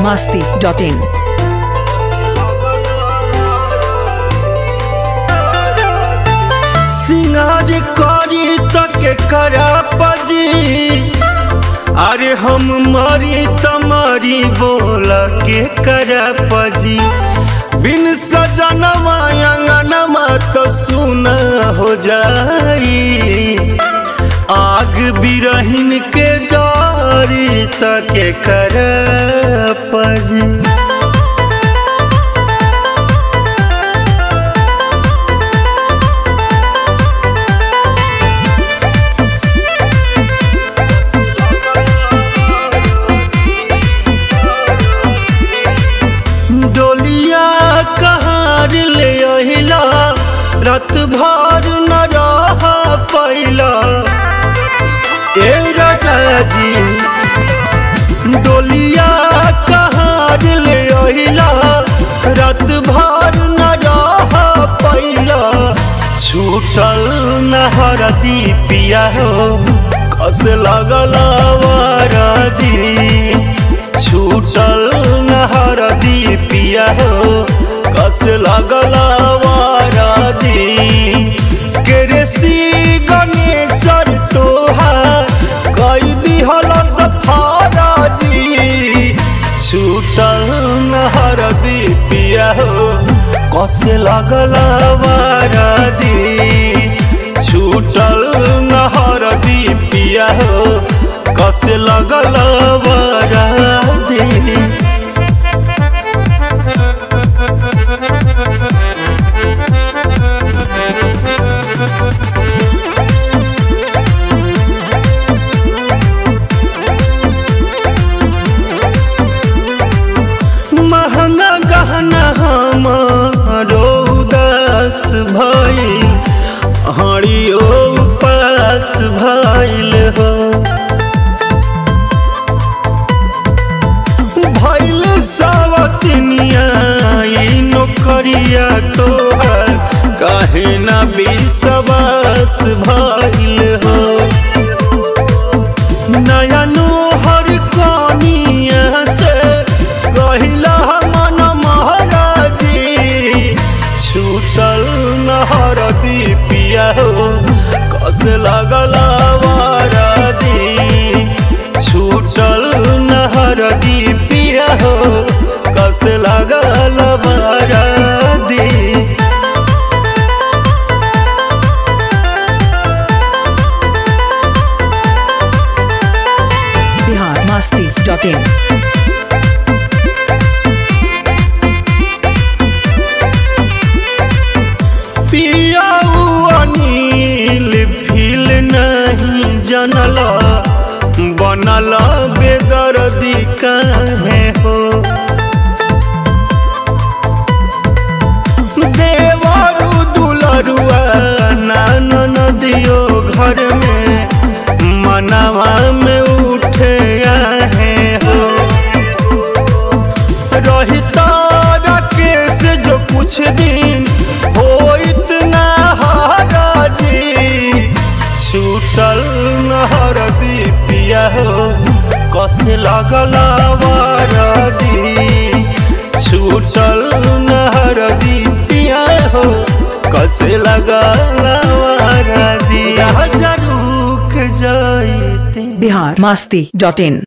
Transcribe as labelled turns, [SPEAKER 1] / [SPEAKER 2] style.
[SPEAKER 1] masti.in.
[SPEAKER 2] सिंगार करी तक करा पजी अरे हम मरी तमारी बोल के करा पजी बिन सजनवा अंगनमा तो सुन हो जाई आग बिरहिन के जारी तक कर पजी डोलिया कहार ले अहिला रात भर न रह पैला ए राजा जी डोलिया कहार ले अहिला रात भर न रह पैला छूटल नहर दीपिया हो कस लगल वारदी छूटल नहर दीपिया हो कस लगल वारदी केरेसी गणेशर तोहार कई दिहल सफारा जी छूटल नहर दीपिया हो कस लगल वारदी छूटल नहर दीपिया हो कस लगल वारदी महंगा गहना हमारो उदास भइल हरियो उपास भइल हो भइल सावतनिया ई नौकरिया तोहर काहे ना विश्वास भइल हो नया नोहर कनिया से कहिला मन महाराजी छूटल नहर दीपिया हो कस लगल वारदी छूटल नहर दीपिया हो कस लगल वारदी
[SPEAKER 1] Bihar masti.in.
[SPEAKER 2] पियाऊ अनिल फील नहीं जनल बनल बेदर्दी काहे हो देवरु दुलरुआ नान नदियो घर में मनवा में उठे आहे हो रहता राकेश जो कुछ दिन हो इतना हाराजी छूटल नहर दीपिया हो कस लगल वारदी छूटल नहर दीपिया हो कस लगल वारदी रुक जाइते
[SPEAKER 1] Bihar masti.in.